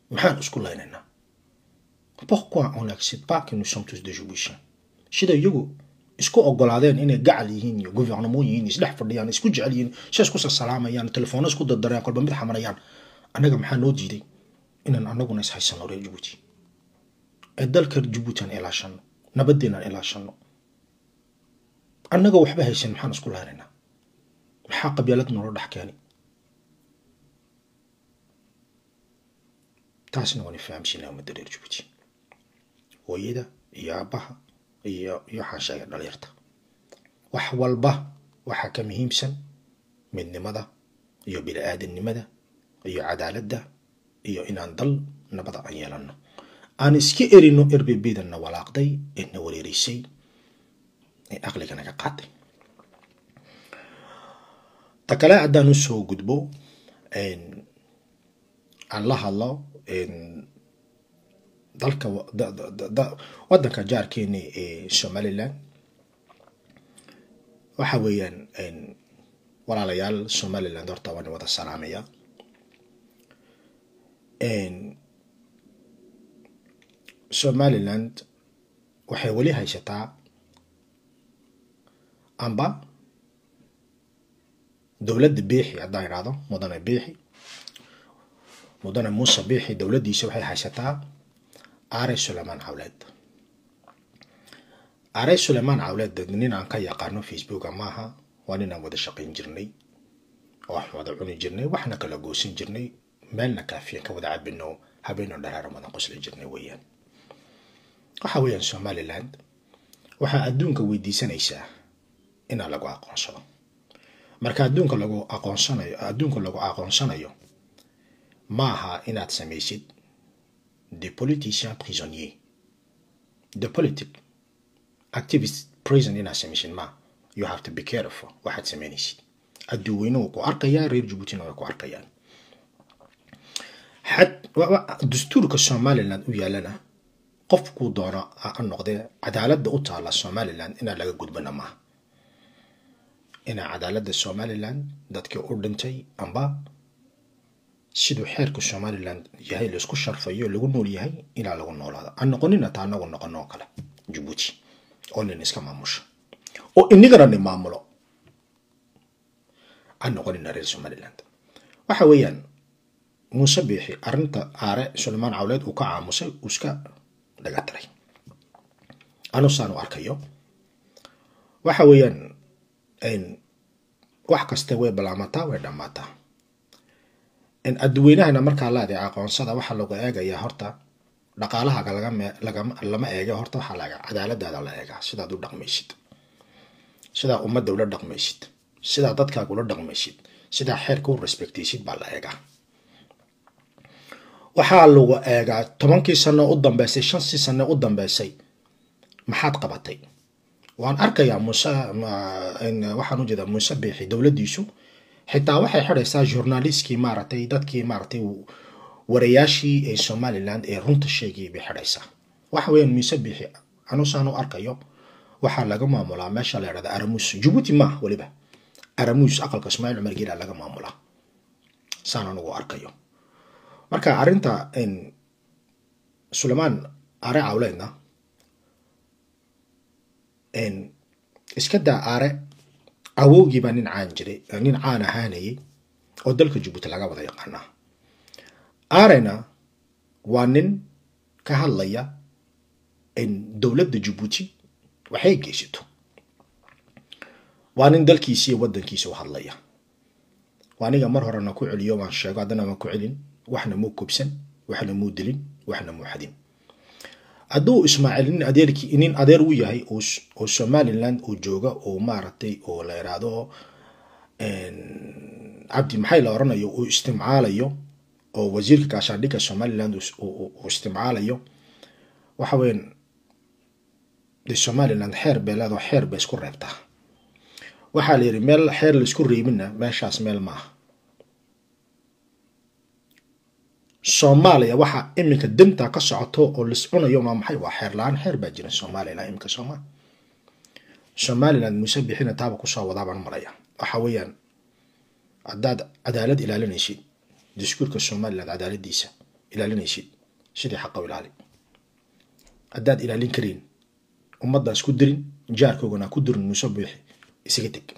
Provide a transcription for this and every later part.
maxaan isku laynaynaa pourquoi on n'accepte pas que nous sommes tous des Djiboutiens sida iyagu isku ogolaadeen inay gacal yihiin iyo gouvernement yihiin isdhex fadhiyaan isku jecel yihiin si isku salaamayaan telefoona isku dardarayaan kolba mid xamarayaan annaga maxaa noo diiday inaan annaguna is haysano reer Djibouti ee dalka Djibouti aan ilaashano nabadeenaan ilaashano annaga waxba haysan maxaan isku lahaynaa maxaa qabyaalad noola dhex keeni taasna waan fahamsiinaa ummadda reer Djibouti hooyada iyo aabaha iyo iyo waxaan sheegay dhalinyarta wax walba waxaa ka muhiimsan midnimada iyo bini-aadamnimada iyo cadaaladda iyo inaan dal nabada aan yeelano aan iska erino erbebedana walaaqday ee na wareereysay ee aqliga naga qaaday ta kale haddaan usoo gudbo aan la hadlo dalka waddanka jaarkeeni ee somaliland waxa weeyaan walaalayaal somaliland horta waan wada salaamaya somaliland waxay weli haysataa amba dowladda biixi haddaan idhaahdo mudane biixi mudane muuse biixi dowladdiisa waxay haysataa aare sulaymaan cawleed aare sulaymaan cawleed nin aan ka yaqaano facebooka maaha waa nin aan wada shaqayn jirnay wax wada cuni jirnay waxna kala goosan jirnay meelna kaafiyan ka wada cabino habeeno dharaara wadan qosli jirnay weeyaan waxa weeyaan somaliland waxaa adduunka weydiisanaysaa inaa lagu aqoonsado marka adduunka lagu aqoonsanayo adduunka lagu aqoonsanayo maaha inaad samaysid des politiciens prisonniers the politic activist prison inaad samaysid ma you have to be careful waxaad samaynaysid adduuweynuhu ku arkayaa reer jabuutina way ku arkayaan xad dastuurka somaliland u yaalana qofkuu doono ha noqdee cadaaladda u taala somaliland inaa laga gudbana maaha inaa cadaaladda somaliland dadkii u dhintay amba siduu xeerka somaliland yahay laisku sharfayo lagu nool yahay ilaa lagu noolaado aan noqonina taa anagu noqono oo kale jabuuti oo nin iska maamusha oo inigana nin maamulo aan noqonina reer somaliland waxa weeyaan muuse biixi arrinta aare sulaymaan cawleed uu ka caamusay uu iska dhaga tiray anusaan u arkayo waxa weeyaan wax kaste way balaamataa way dhammaataa adduweynahana markaa laadee aqoonsada waxaa lagu eegayaa horta dhaqaalahaga lama eega horta waxaa laga cadaaladaada la eegaa sidaad u dhaqmaysid sidaa ummadda ula dhaqmaysid sidaa dadkaaga ula dhaqmaysid sidaa xeerka u respectaysid baa la eegaa waxaa lagu eegaa tobankii sano u dambeysay shantii sano u dambeysay maxaad qabatay waan arkayaa muuse waxaan ujeedaa muuse biixi dowladdiisu xitaa waxay xidhaysaa journalistkii maaragtay dadkii maaragtay warayaashii ee somaliland ee runta sheegayay bay xidhaysaa waxa weeyaan muuse biixi anusaan u arkayo waxaa laga maamulaa meesha la yidhahda aramuus jabuuti maaha weliba aramuus aqalka ismaaciil cumar geela laga maamulaa saan anugu arkayo marka arrinta sulaymaan aare cawleedna iska daa aare awowgii baa nin caan jiray nin caan ahaanayay oo dalka jabuuti laga wada yaqaanaa aarena waa nin ka hadlaya dowladda jabuuti waxay geysato waa nin dalkiisa iyo waddankiisa u hadlaya waa aniga mar horena ku celiyo waan sheego haddana waan ku celin waxna muu kubsan waxna muu dilin waxna muu xadin hadduu ismaaciil nin adeerkii nin adeer u yahay oo somaliland uu jooga oo maaragtay oo la yidhaahdo cabdi maxay la oranayo uu istimcaalayo oo wasiirka gaashaandhigga somaliland uu istimcaalayo waxa weyan de somaliland xeer bay leedaho xeer bay isku reebtaa waxaa la yidhi meel xeer laisku reebinna meeshaas meel maaha soomaaliya waxaa iminka danta ka socoto oo lis cunayo maa maxay waa xeer la-aan xeer baa jira soomaaliya ilaa iminka sooma somaliland muuse bixina taaba kusoo wadaabaan maraya waxa weeyaan haddaad cadaalad ilaalinaysid diskuurka somaliland cadaaladiisa ilaalinaysid sidii xaqa u ilaali haddaad ilaalin karayn ummaddaas ku dirin jaarkoogana ku dirin muuse buuxi isaga teg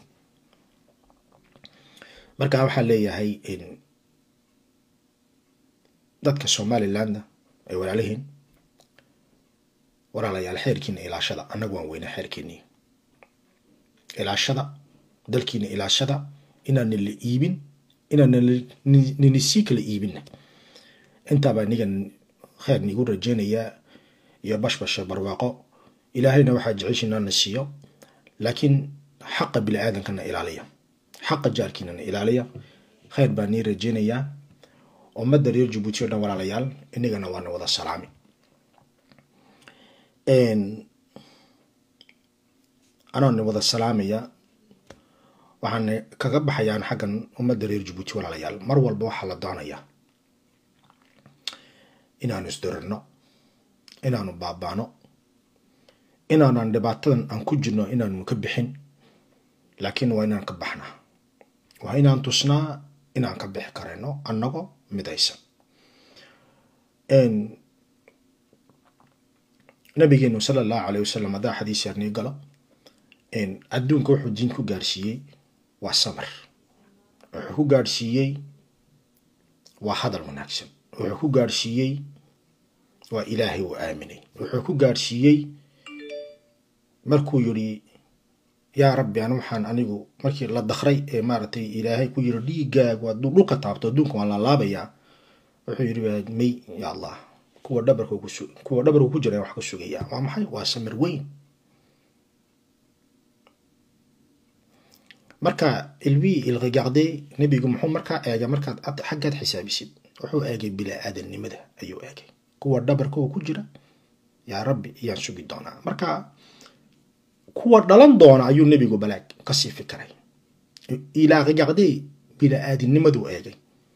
marka waxaa leeyahay dadka somalilandna ay walaalihiin walaalayaal xeerkiina ilaashada annagu waan weynaa xeerkiinii ilaashada dalkiina ilaashada inaan nila iibin inaan nini sii kala iibinna intaabaa nigan kheer niigu rajeynayaa iyo bashbasha barwaaqo ilaahayna waxaa jeceshiinaa na siiyo laakiin xaqa bini aadankana ilaaliya xaqa jaarkiinana ilaaliya kheyr baa nii rajeynayaa ummadda reer jabuuti o dhan walaalayaal inagana waana wada salaami anoona wada salaamaya waxaana kaga baxayaan xaggan ummadda reer jabuuti walaalayaal mar walba waxaa la doonayaa inaanu isdirirno inaanu baabaano inaanan dhibaatadan aan ku jirno inaanu ka bixin laakiin waa inaan ka baxnaa waa inaan tusnaa inaan ka bixi karayno annagoo midaysan nabigeenu sala allahu caleyh wasalam haddaa xadiis yarnii galo adduunka wuxuu diin ku gaarsiiyey waa samar wuxuu ku gaarhsiiyey waa hadal wanaagsan wuxuu ku gaarhsiiyey waa ilaahay uu aaminay wuxuu ku gaarhsiiyey markuu yidhi yaa rabbi an waxaan anigu markii la dakray ee maaragtay ilaahay ku yiri dhiigaagu hadduu dhulka taabto adduunka waan laalaabayaa wuxuu yidhi may ya allah kuwa dhabarka kuwa dhabarku ku jira wax ka sugayaa waa maxay waa samir weyn marka ilbii ilqigacde nebigu muxuu markaa eegay markaad xaggaad xisaabisid wuxuu eegay bilaa-aadannimada ayuu eegay kuwa dhabarka oo ku jira yaa rabbi iyaan sugi doonaa marka kuwa dhalan doona ayuu nebigu balaag kasii fikiray ilaa qigacdee bilaa-aadinimaduu eegay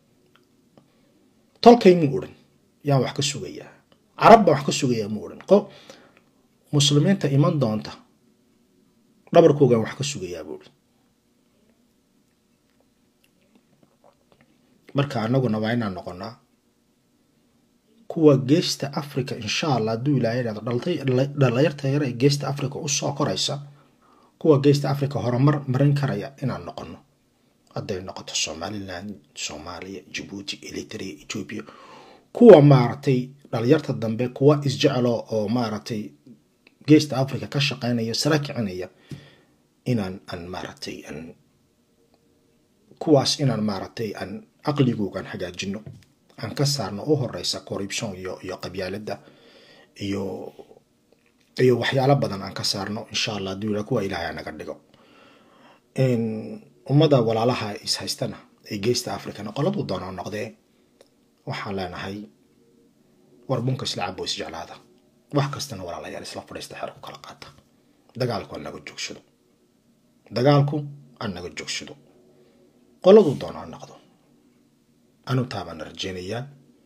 tolkay muu odhan yaan wax ka sugayaa carab baan wax ka sugayaa muu odhan qo muslimiinta iman doonta dhabarkoogaan wax ka sugayaa buu odhan marka anaguna waa inaan noqonaa kuwa geesta africa insha allah hadduu ilaahay idhahdo dhalinyarta yar ee geesta africa usoo koraysa kuwa geesta africa horumar marin karaya inaan noqono hadday noqoto somaliland soomaaliya jabuuti eritrea ethoopia kuwa maaragtay dhalinyarta dambe kuwa isjecelo oo maaragtay geesta africa ka shaqeynaya sara kicinaya inaan aan maaragtay aan kuwaas inaan maaragtay aan aqligoogan hagaajino aan ka saarno u horeysa corruption iyo iyo qabyaalada iyo iyo waxyaalo badan aan ka saarno insha allah hadduu yidhaha kuwa ilaahay anaga dhigo ummada walaalaha is haystana ee geesta africana qoladuu doonaa noqdee waxaan leenahay war bunka isla cabo isjeclaada wax kastana walaalayaal isla fadhiista xero ku kala qaata dagaalku aan naga joogsado dagaalku aan naga joogsado qoladuu doonaa noqdo anu taabaan rajeynayaa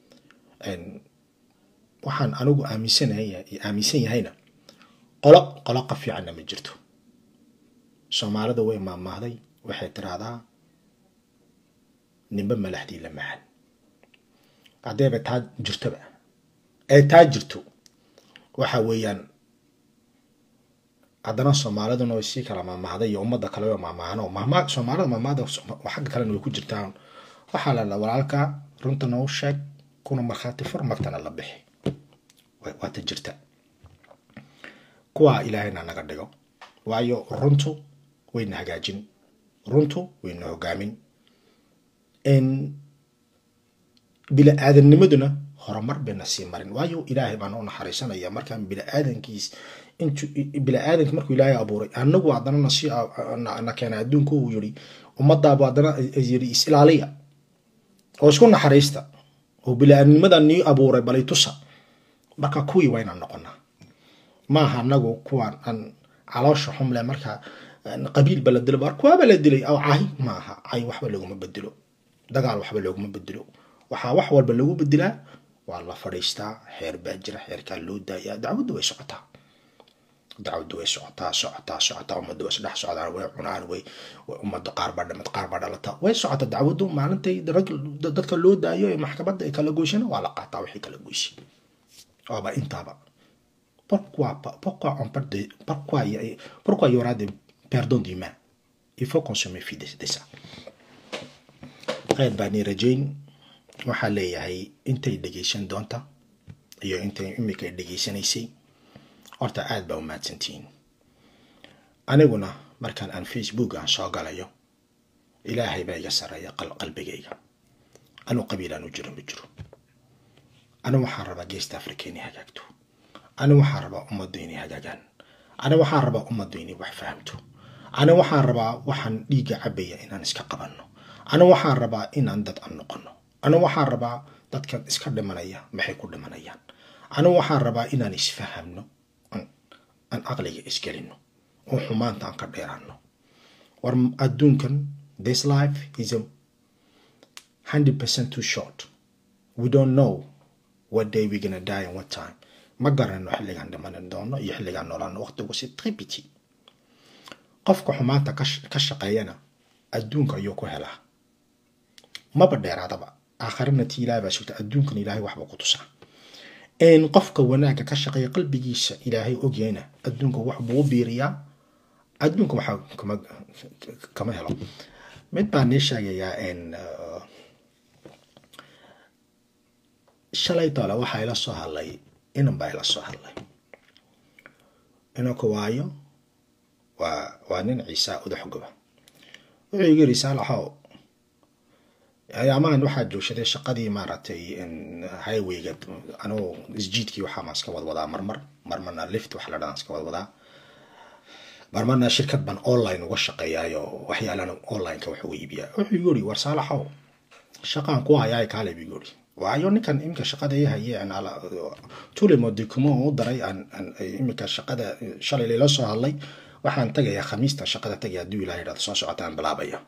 waxaan anigu aaminsanahay aaminsan yahayna qolo qolo ka fiicanna ma jirto soomaalida way maamaahday waxay tiraahdaa nimbe malaxdii la macan haddeeba taa jirtoba ee taa jirto waxa weeyaan haddana soomaaliduna way sii kala maamaahday iyo ummadda kale way maamaahano maama soomaalida maamaahda xagga kalena way ku jirtaan waxaa la dhaa walaalka runta noo sheeg kuna markhaati fur magtana la bixi waata jirta kuwaa ilaahayna naga dhigo waayo runtu wayna hagaajin runtu wayna hogaamin bila-aadanimaduna horumar bayna sii marin waayo ilaahay baan u naxariisanaya markaan bila-aadankiis intu bila-aadanki markuu ilaahay abuuray anagu haddana nasi na keena adduunka uu yiri ummadaaba haddana yiri is-ilaaliya oo isku naxariista oo bila-aadnimadan nii abuuray balay tusa marka kuwii waa inaan noqonaa maaha anagu kuwaan aan caloosha xumle marka qabiilba la dilo kuwaaba la dilay aw cahi maaha cay waxba laguma bedelo dagaal waxba looguma bedelo waxaa wax walba lagu bedelaa waa la fadhiistaa xeer baa jira xeerkaa loo daayaa dacwaddu way socotaa dacwaddu way socotaa socotaa socotaa ummadda way isdhex socdaan way cunaan way ummadda qaar baa dhamad qaar baa dhalata way socotaa dacwaddu maalintay rag dadka loo daayo ee maxkamadda ay kala goyshana waa la qaataa wixii kala goysay waaba intaaba pourquoi pourquoi on parle de pourquoi pourquoi il y aura des perdons d'humains il faut qu'on se méfie de, de ça khayr baan ii rajayn waxaa leeyahay intay dhegaysan doonta iyo intay imika dhegaysanaysay horta aad baa u mahadsantihiin aniguna markaan aan facebook aan soo galayo ilaahay baa iga sarreeya qalbigayga anuu qabiilaan u jiro ma jiro anigu waxaan rabaa geesta africa inay hagaagto anigu waxaan rabaa ummaddu inay hagaagaan anigu waxaan rabaa ummaddu inay wax fahamto anigu waxaan rabaa waxaan dhiigga cabaya inaan iska qabanno anigu waxaan rabaa inaan dad an noqono anigu waxaan rabaa dadkan iska dhimanaya maxay ku dhimanayaan anigu waxaan rabaa inaan isfahamno aan aqliga isgelino oo xumaanta aan ka dheeraano war adduunkan this life is a hundred percent too short we don't know what day we gonna die and what time ma garanno xilligaan dhimanan doono iyo xilligaan noolaano waqtigu si tripity qofka xumaanta ka shaqeeyana adduunka ayuu ku helaa maba dheeraadaba aakharina tii ilahay baa sugta adduunkan ilaahay waxba ku tusaa n qofka wanaagga ka shaqeeya qalbigiisa ilaahay ogyayna adduunka wax buu u biiriyaa adduunka waxaa kama kama helo mid baan nii sheegayaa n shalay doole waxaa ila soo hadlay inan baa ila soo hadlay inanku waayo waa waa nin ciisa udaxgoba wuxuu igu yiri saalaxow ayaamahan waxaa joogsaday shaqadii maaragtay highwayga anugu isjiidkii waxaa maan iska wadwadaa marmar marmarna lift wax la dhadan iska wadwadaa marmarna shirkad baan online uga shaqeeyaayo waxyaalan onlineka wax uga iibiyaa wuxuu igu yiri war saalaxow shaqaan ku hayaay kaale buu igu yiri waayo ninkan iminka shaqada ii haye tulimo document u daray aan iminka shaqada shalay layla soo hadlay waxaan tagayaa khamiista shaqada tagaya hadduu ilaha yidhahdo soo socotaan bilaabaya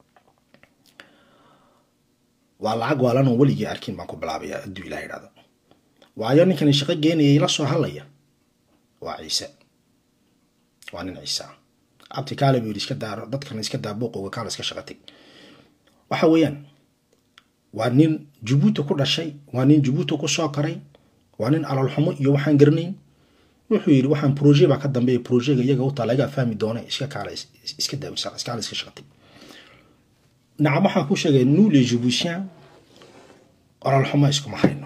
waa lacag waalanoo weligii arkin baan ku bilaabaya hadduu ilaha yidhahdo waayo ninkan shaqo geenayay la soo hadlaya waa ciise waa nin ciise abti kaale buu yidhi iska daa dadkan iska daa buuqowga kaale iska shaqatay waxa weeyaan waa nin jabuuti ku dhashay waa nin jabuuti ku soo koray waa nin alolxumo iyo waxaan garanayn wuxuu yidhi waxaan proje baa ka dambeeya projega iyaga utaa lagaa fahmi doona iska kaale iska daawisa iskaale iska shaqatay nacam waxaan ku sheegay nous les jibuutiens alolxumo iskuma hayno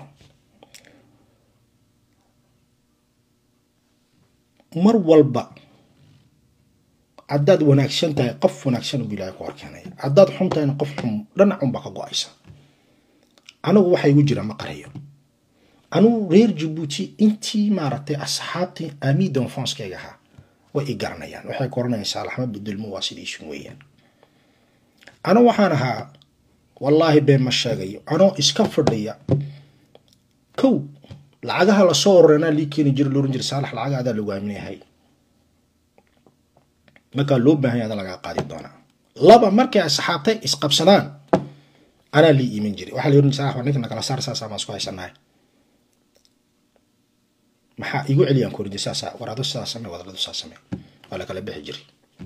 mar walba haddaad wanaagsan tahay qof wanaagsan buu ilaahay ku horkeenaya haddaad xun tahayna qof xun dhanacunbaa ka go-aysa anigu waxa igu jira ma qarayo anigu reer jabuuti intii maaragtay asxaabtii ami donfonskeyga ahaa way i garanayaan waxay koranayaan saalaxma bedelmo waa sidiisun weeyaan anigu waxaan ahaa wallaahi been ma sheegayo anoo iska fadhiya kow lacagaha lasoo ororeenaa lii keeni jira looran jira saalax lacagaha adaa lagu aaminayahay markaa loo baahan yahay ada lagaa qaadi doonaa laba markay asxaabtay isqabsadaan anaa lii iiman jiray waxaa la oran jiray saalax ninka nakala saar saasaa maan isku haysanahay maxaa igu celiyaan ku oran jiray saasaa war ado sidaa samee wadaladu saa samee waa lakala bixi jiray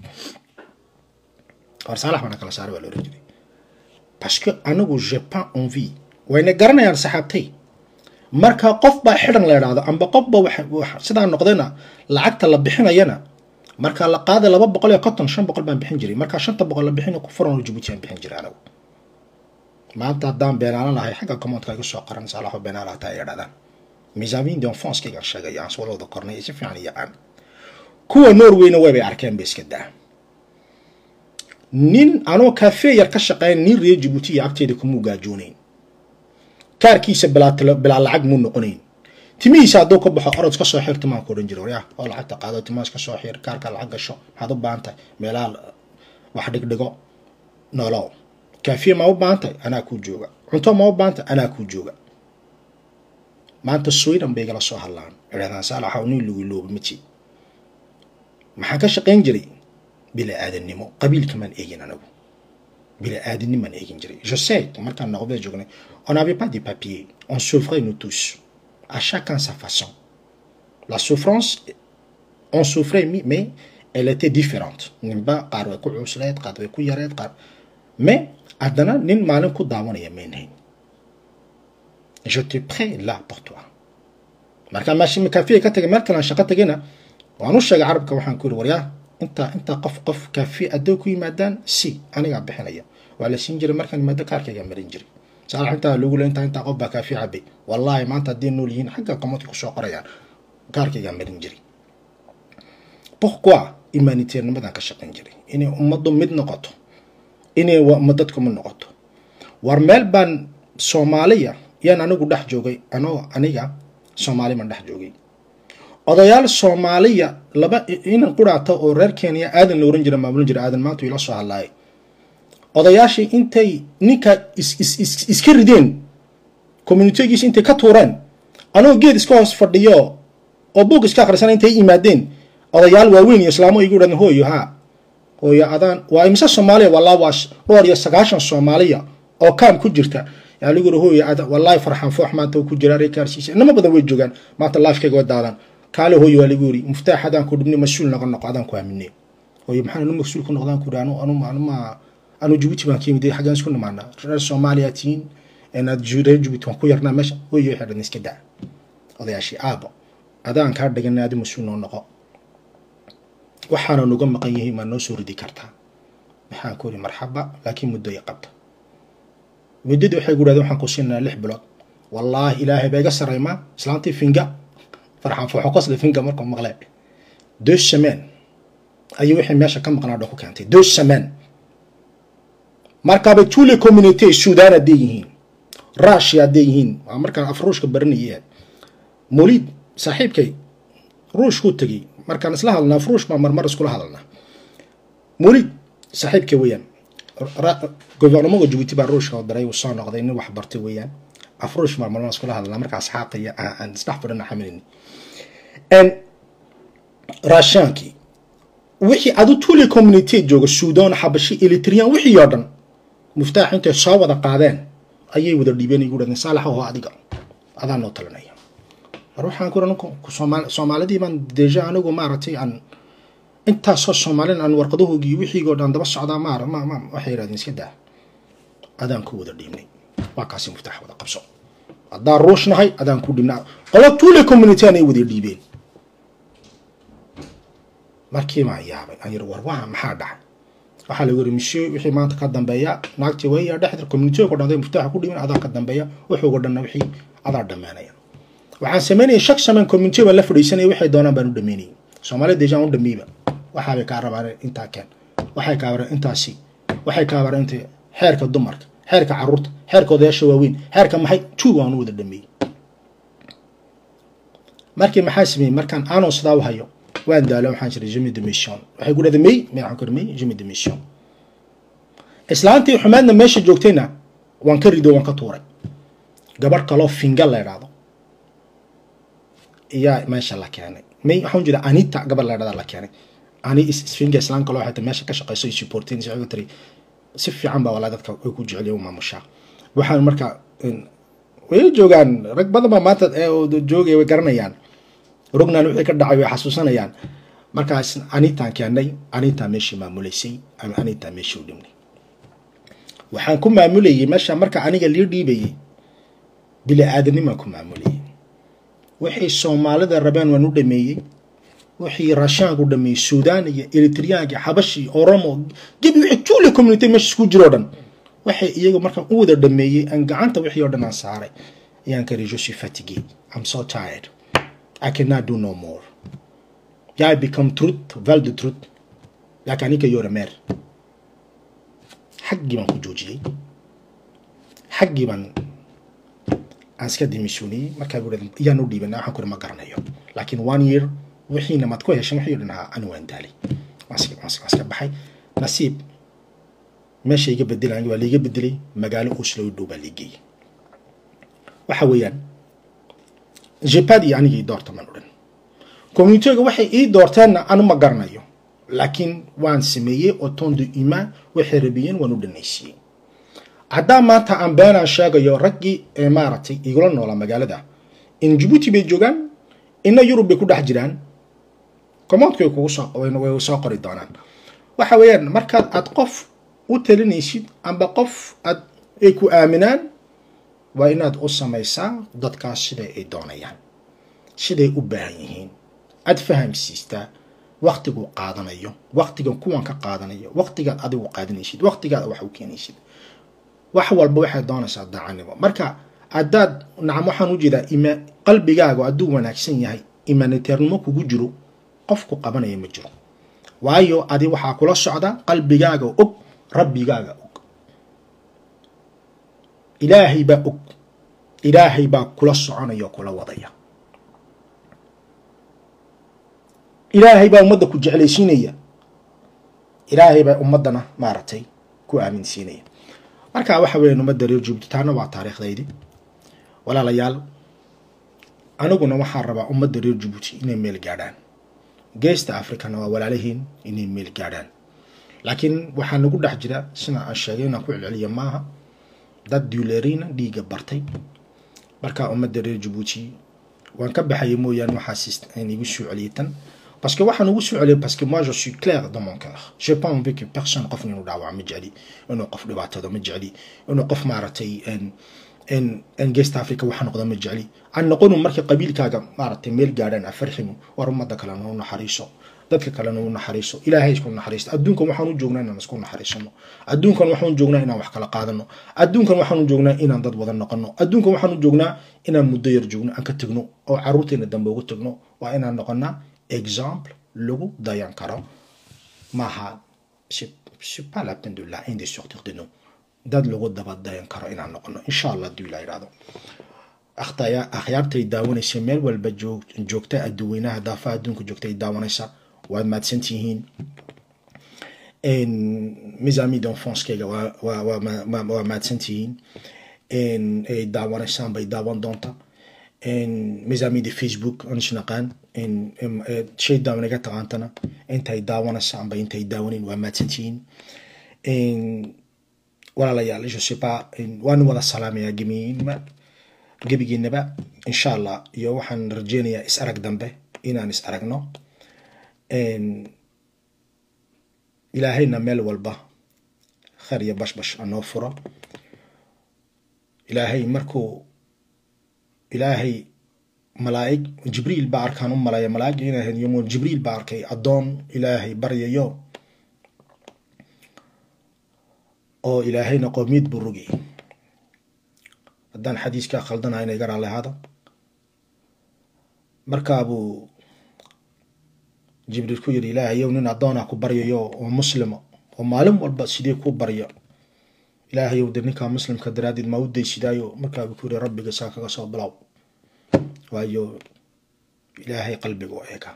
war saalax baa nakala saaray waa la oran jiray parce que anigu j'ai pas envie wayna garanayaan saxaabtay marka qof baa xidhan la idhaahdo amba qofba sidaa noqdayna lacagta la bixinayana marka la qaaday laba boqol iyo konton shan boqol baan bixin jiray marka shanta boqol la bixin ku furan jabuuti aan bixin jiray anigu maanta haddaan beenaalan lahay xagga commodka igu soo qoran saalaxo beenaala hataa ay idhahdaan misaamiin donfonskaygaan sheegaya aan soo wada kornay si fiican iyo aan kuwa norwayna waybay arkeen ba iska daa nin anoo cafe yar ka shaqeyn nin reer jabuuti iyo agteeda kumuu gaajoonayn kaarkiisa bilaa lacag muu noqonayn timihiisa hadduu ka baxo orod ka soo xir timaan ku odhan jira waryaa oo lacagta qaado timaas ka soo xir kaarka lacag gasho maxaad u baahan tahay meelaha wax dhigdhigo nolow kaafiye ma u baahan tahay anaa kuu jooga cunto ma u baahan tahay anaa kuu jooga maanta sweden bay igala soo hadlaan idhahdaan saalaxaw nin lagu looba mati maxaan ka shaqayn jiray bila aadannimo qabiilkamaan eegin anagu bila aadanimaan eegin jiray je sais markaan noqdee joognay on n'avait pas de papiers on souffrait nous tous à chacun sa façon la souffrance on souffrait mais elle était différente ninba qaar way ku cuusleed qaar way ku yareed qaar mais haddana nin maalin ku daawanaya maynahayn je te prêt là pour toi marka maashi kaafiya ka tagay meel kalaan shaqo tagayna waan u sheegay carabka waxaan ku yiri waryaa intaa intaa qof qof kaafiya adoo ku yimaadaan si anigaa bixinaya waa la siin jiray markaan yimaado kaarkaygaa marin jiray saalax intaa lagu le intaa intaa qof baa kaafiya cabay wallaahi maanta haddii nool yihiin xagga qamadka kusoo qorayaan kaarkaygaa marin jiray pourquoi humanitairnimadan ka shaqayn jiray inay ummaddu mid noqoto inay dadku mid noqoto war meel baan soomaaliya yaan anigu dhex joogay anoo aniga soomaali baan dhex joogay odayaal soomaaliya laba inan quraata oo reer kenya aadan la oran jira maamulin jira aadan maanta ila soo hadlaayay odayaashii intay ninka iska rideen communitigiisa intay ka tuureen anoo geed iska hoos fadhiyo oo buug iska akhrisana intay yimaadeen odayaal waaweyn iyo islaamo igu dhahdeen hooyo haa hooyo adaan waa imise soomaaliya walaa waa dhowr iyo sagaashan soomaaliya oo kaam ku jirta yaa lagu yiri hooyo ada wallaahi farxan foox maanta uu ku jira reerkaarsiisa inama badan way joogaan maanta laafkayga waa daadan kaale hooyo waa lagu yiri muftaax adaan ku dhibnay mas-uul noqon noqo adaan ku aaminay hooyo maxaan anu mas-uul ku noqdaan ku yiri anu anu anuma anu jibuuti baan ka yimid xaggaan isku nimaanaa reer soomaaliya tihiin inaad reer jibuuti waan ku yarnaa meesha hooyo waxay dhan iska daa odayaashii aabo adaan kaa dhiganay adi mas-uul noo noqo waxaana nuga maqan yihiin maa noo soo ridi kartaa maxaan ku yiri marxaba laakiin muddo ay qabta muddadii waxay ku dhahdeen waxaan ku siinayaa lix bilood wallaahi ilaahay baa iga saraymaa islaantii finga farxan fooxo qosli finga markuu maqlee deux semaines ayuu wixii meesha ka maqnaa dhan ku keentay deux semaines markaaba tous les communautés sudan hadday yihiin russia hadday yihiin waa markaan af ruushka baranayay molid saaxiibkay ruushkuu tegey markaan isla hadalnaa af ruush baa marmar iskula hadalnaa molid saaxiibkay weeyaan governamoga jibuuti baa ruushka oo daray uu soo noqday nin wax bartay weeyaan af ruush marmarna iskula hadalnaa marka asxaabta iyo aan isdhex fadhina xaminayni raashaankii wixii adu tuli community jooga sudan xabashi elitrian wixii oo dhan muftaax intay soo wada qaadeen ayay wada dhiibeen igu dhahdeen saalax oo adiga adaa noo talinaya war waxaan ku ninku soomaalidii baan deja anigu maaragtay aan intaasoo soomaalin aan warqadahoogii wixiigoo dhan daba socdaa maar ma ma waxay yidhahdeen iska daa adaan ku wada dhiibnay waa kaasi muftaax wada qabso haddaan ruush nahay adaan ku dhiibnay qolo tuli community anay wada dhiibeen markii baan yaabay aan yiri war waa maxaa dhacay waxaa lagu yiri monsieur wixii maanta ka dambeeya naagtii waya dhexda community ku dhanday muftaaxa ku dhiman adaa ka dambeeya wuxuuga dhanna wixii adaa dhammaanaya waxaan samaynaya shak samayn community baan la fadhiisanaya waxay doonaan baan u dhameynayay soomaalida dejan u dhameeyba waxaabay kaa rabaan intaa keen waxay kaa rabaan intaasi waxay kaa rabaan inta xeerka dumarka xeerka caruurta xeerka odayaasha waaweyn xeerka maxay two waan u wada dhameeyey markii maxaa sameeyey markaan aanoo sidaa u hayo waan daalo waxaan jiray jemi de mission waxay ku dhahday may may waxaan ku may jemi de mission islaantii xumaadna meesha joogtayna waan ka rido waan ka tuuray gabadh kaloo finga la idhaahdo iyaa meesha la keenay may waxaan jira anita gabadh la idhahda la keenay ani isfinga islaan kaloo xataa meesha ka shaqeyso i supportin isaga tiri si fiican baa walaa dadka way ku jecel yihiin maamushaa waxaan marka way joogaan rag badan baa maanta joogaya way garanayaan rugnan wixii ka dhacay way xasuusanayaan markaas anitaan keenay anitaa meeshii maamuleysay anitaa meeshii u dhimnay waxaan ku maamulayay meesha marka aniga lii dhiibayay bili aadanimaan ku maamulayay wixii soomaalida rabeen waan u dhameeyey wixii raashaanku dhameeyey suudaan iyo eritriyaanka xabashi oromo gebi wixii tuule community meesha isku jiro dhan waxay iyaga markaan u wada dhameeyey aan gacanta wixii oo dhan aan saaray ayaan kari je suis fatigué i'm so tired I cannot do no more. I become truth, val de truth. Like anika yore mer. Xaggii baan ku joojiyey. Xaggii baan aan iska dimishooniyey markaa guri iyaan u dhiibanay waxaan kuri ma garanayo laakiin one year wixiina maad ku heshan wixii dhan ahaa ani waan daalay waan iska baxay nasiib meesha iga bedelaan waa liiga bedelay magaalo oslo dhow baa liigeeyey waxa weeyaan jepad iyo anigii doorta man odhan communitiga waxay ii doorteenna anu ma garanayo laakiin waan sameeyey oo ton de humain waxay rabiyeen waan u dhanaysiiyey haddaa maanta aan beenaan sheegayo raggii ee maaragtay igula noolaa magaalada in jibuuti bay joogaan ina yurub bay ku dhex jiraan commandku way kugu soo way soo qori doonaan waxa weeyaan markaad aad qof u talinaysid amba qof aad ay ku aaminaan waa inaad u samaysaa dadkaas siday ay doonayaan siday u baahan yihiin aad fahamsiistaa waktiguu qaadanayo waktigan kuwan ka qaadanayo waktigaad adigu qaadanaysid waktigaad wax u keenaysid wax walba waxay doonaysaa daacannimo marka haddaad nacam waxaan u jeedaa ima qalbigaagu hadduu wanaagsan yahay imaniteernimo kugu jiro qofku qabanaya ma jiro waayo adi waxaa kula socda qalbigaaga og rabbigaaga og ilaahay baa og ilaahay baa kula soconaya oo kula wadaya ilaahay baa ummadda ku jeclaysiinaya ilaahay baa ummaddana maaragtay ku aaminsiinaya marka waxa weeyaan ummadda reer juubti taana waa taariikhdaydi walaalayaal aniguna waxaan rabaa ummadda reer jabuuti inay meel gaadhaan geesta africana waa walaalahiin inay meel gaadhaan laakiin waxaa nagu dhex jira sida aan sheegay inaan ku celceliya maaha dad duuleeriina dhiigga bartay marka ummadda reer jabuuti waan ka baxaya mooyaane waxaas igu soo celiyay tan parce que waxaan ugu soo celiyay parce que moi je suis clair dans mon cœur j'ai pas envie que personne qof inuu dhaawac ma jecli inuu qof dhibaatada ma jecli inuu qof maaragtay n geest africa waxa noqda ma jecli aan noqonu markii qabiilkaaga maaragtay meel gaadhaan afarximu war ummadda kalena u naxariiso dadka kalena u naxariiso ilaahay isku naxariisto adduunkan waxaan u joognaa inaan isku naxariisano adduunkan waxaan u joognaa inaan wax kala qaadano adduunkan waxaan u joognaa inaan dad wada noqono adduunkan waxaan u joognaa inaan muddo yar joogno aan ka tegno oo caruurteena dambe ugu tegno waa inaan noqonaa exemple lagu dayan karo maaha c'est pas la peine de la haine de sortir de nous dad lagu daba dayan karo inaan noqono insha allah hadduu ilaa idhahdo akhyaartay daawanaysa meel walba joogta adduweynaha daafaha adduunka joogta ay daawanaysa waad mahadsantihiin mes amis d'enfancekayga waa mahadsantihiin ay daawanaysaan bay daawan doonta mes amis de facebook aan isnaqaan shay daawanaga taqaantana intay daawanaysa amba intay daawanin waa mahadsantihiin walaalayaal je sais pas waan wada salaamayaa gemiyiinba gebigiinaba insha allah iyo waxaan rajeynayaa is arag dambe inaan is aragno ilaahayna meel walba khayr iyo bashbash anoo furo ilaahay markuu ilaahay malaa'ig jibriil baa arkaan u malaya malaa'ig inay ahayd yomo jibriil baa arkay addoon ilaahay baryayo oo ilaahayna qoomiyad buu rogay haddaan xadiiskaa khaldanaha inay garaa lahaado markaabuu jibriil ku yidhi ilaahayow nin addoonah ku baryayo oo muslimo oo maalin walba sidee ku barya ilaahayow de ninkaa muslimka daraaddeed maa u daysidaayo markaabuu ku yidhi rabbiga saa kaga soo bilow waayo ilaahay qalbiga u eega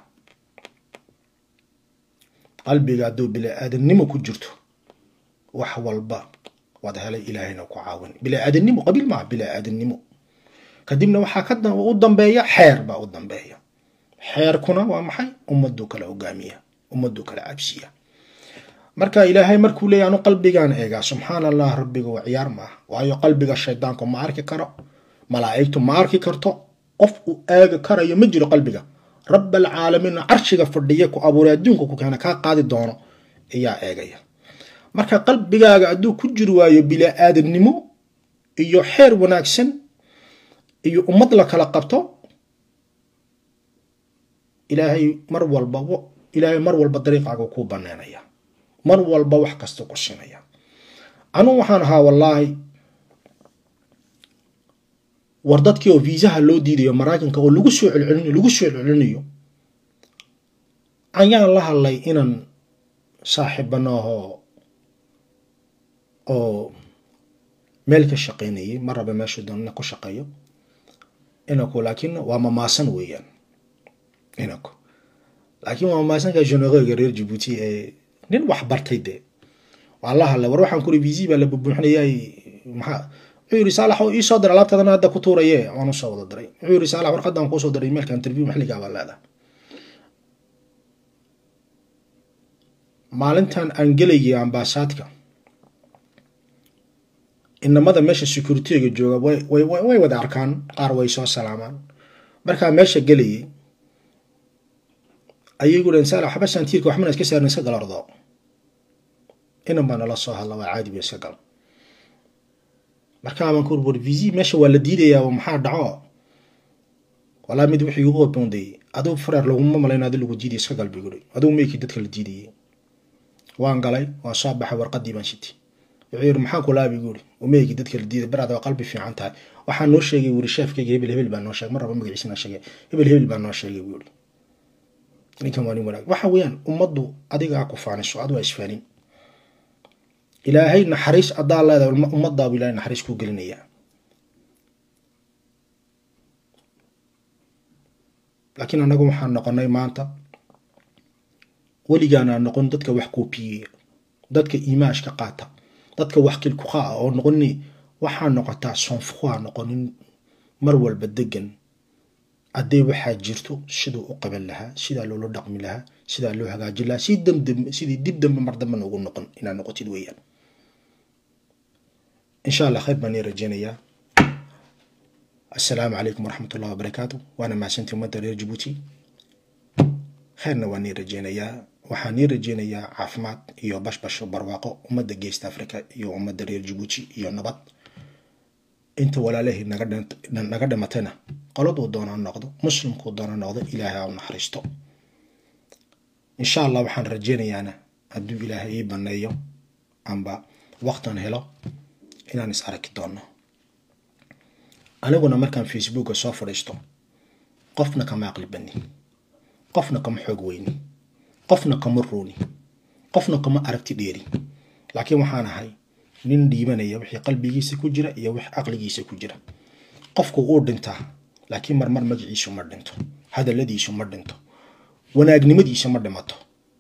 qalbiga hadduu bila-aadannimo ku jirto wax walba waad helay ilaahayna ku caawin bila-aadannimo qabiil maaha bila-aadannimo kadibna waxaa ka u dambeeya xeer baa u dambeeya xeerkuna waa maxay ummaduu kala hogaamiya ummaduu kala cabsiya marka ilaahay markuu leeya anu qalbigaan eegaa subxaana allah rabbiga waa ciyaar maaha waayo qalbiga shaydaanku ma arki karo malaa'igtu ma arki karto qof uu eegi karayo ma jiro qalbiga rabalcaalamiin carshiga fadhiya ku abuuray adduunka ku keena kaa qaadi doono ayaa eegaya marka qalbigaaga hadduu ku jiri waayo bila-aadannimo iyo xeer wanaagsan iyo ummad la kala qabto ilaahay mar walba ilaahay mar walba dariiqaaga kuu baneynaya mar walba wax kasta ku siinaya anugu waxaan ahaa wallaahi war dadkii oo viisaha loo diidayo maraykanka oo lagu soo celcelinayo lagu soo celcelinayo ayaan la hadlay inaan saaxiibanaaho oo meel ka shaqaynayay ma raba meeshu doonana ku shaqeeyo inaku laakiin waa mamaasan weeyaan inaku laakiin waa mamaasanka jenerega reer jabuuti ee nin wax bartay dee waa la hadlay war waxaan kuri visi baa la bubuuxinayay maxaa wuxuu yidhi saalax oo iisoo diray alaabtaadana hadda ku tuuraye waan usoo wada diray wuxuu yidhi saalax warqadan kuusoo diray emailka interview maxligaa baa leedahay maalintan aan gelayay ambaasaadka inamada meesha securityga jooga way wada arkaan qaar way soo salaamaan markaa meesha gelayay ayay gu dhaheen saalax waxba saantiirka waxbana iska saarin iska gal ordo inan baa nala soo hadla waa caadi ba iska gal markaa baan ku uri visi meesha waa la diidayaa maxaa dhaco walaa mid wixii ugu oboonday aduu fareer laguma malayn adi lagu diiday iska gal bay guri aduu meykii dadka la diidayay waan galay waan soo baxay warqadii baan shitay wuxuu yiri maxaa kulaabi guri umeygii dadka la diiday baraad waa qalbi fiican tahay waxaa noo sheegay wuri sheefkayga hebel hebel baa noo sheegay mar raba magaciisana sheegay hebel hebel baa noo sheegay wuri ninkan waa nin wanaag waxa weeyaan ummaddu adigaa ku faaniso ad waa isfaanin ilaahay naxariis adaa leedahay ummadaabu ilahay naxariis kuu gelinayaa laakiin annagu waxaan noqonay maanta weligaanaa noqon dadka wax koopiyeya dadka imaashka qaata dadka wax kilkuqa ah oo noqoni waxaa noqotaa sonfuqaa noqonin mar walba degan haddee waxaa jirto siduu u qaban lahaa sidaa loola dhaqmi lahaa sidaa loo hagaajin lahaa si damdam sidii dib dambe mar dambe noogu noqon inaad noqotid weeyaan insha allah khayr baan ii rajeynayaa assalaamu calaykum waraxmat ullahi wabarakaatu waana mahadsantii ummadda reer jabuuti khayrna waan ii rajeynayaa waxaan ii rajeynayaa caafimaad iyo bashbash barwaaqo ummadda geesta africa iyo ummadda reer jabuuti iyo nabad inta walaalahii naga dhimatayna qoladuu doona noqdo muslimkuu doona noqdo ilaahay ha u naxariisto insha allah waxaan rajeynayaana hadduu ilaahay ii baneeyo amba waqtan helo inaan is arki doono aniguna markaan facebooka soo fadhiisto qofna kama aqli bani qofna kama xoog weyni qofna kama rooni qofna kama aragti dheeri laakiin waxaan ahay nin dhiibanaya wixii qalbigiisa ku jira iyo wix caqligiisa ku jira qofku uu dhintaa laakiin marmar magaciisu ma dhinto hadalladiisu ma dhinto wanaagnimadiisa ma dhimato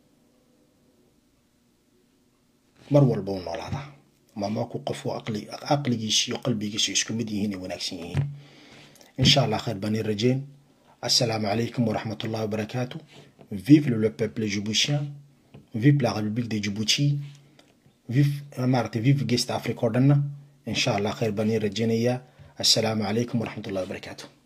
mar walba u noolaadaa maamaku qofku caqligiisa iyo qalbigiisa isku mid yihiin ay wanaagsan yihiin insha allah khayr baan ii rajeyn assalaamu calaykum waraxmat ullahi wabarakaatu vive le peuple djiboutien vive la république de djibouti vive maaragtay vive geest africa oo dhanna insha allah khayr baan ii rajeynayaa assalaamu calaykum waraxmat ullahi wabarakaatu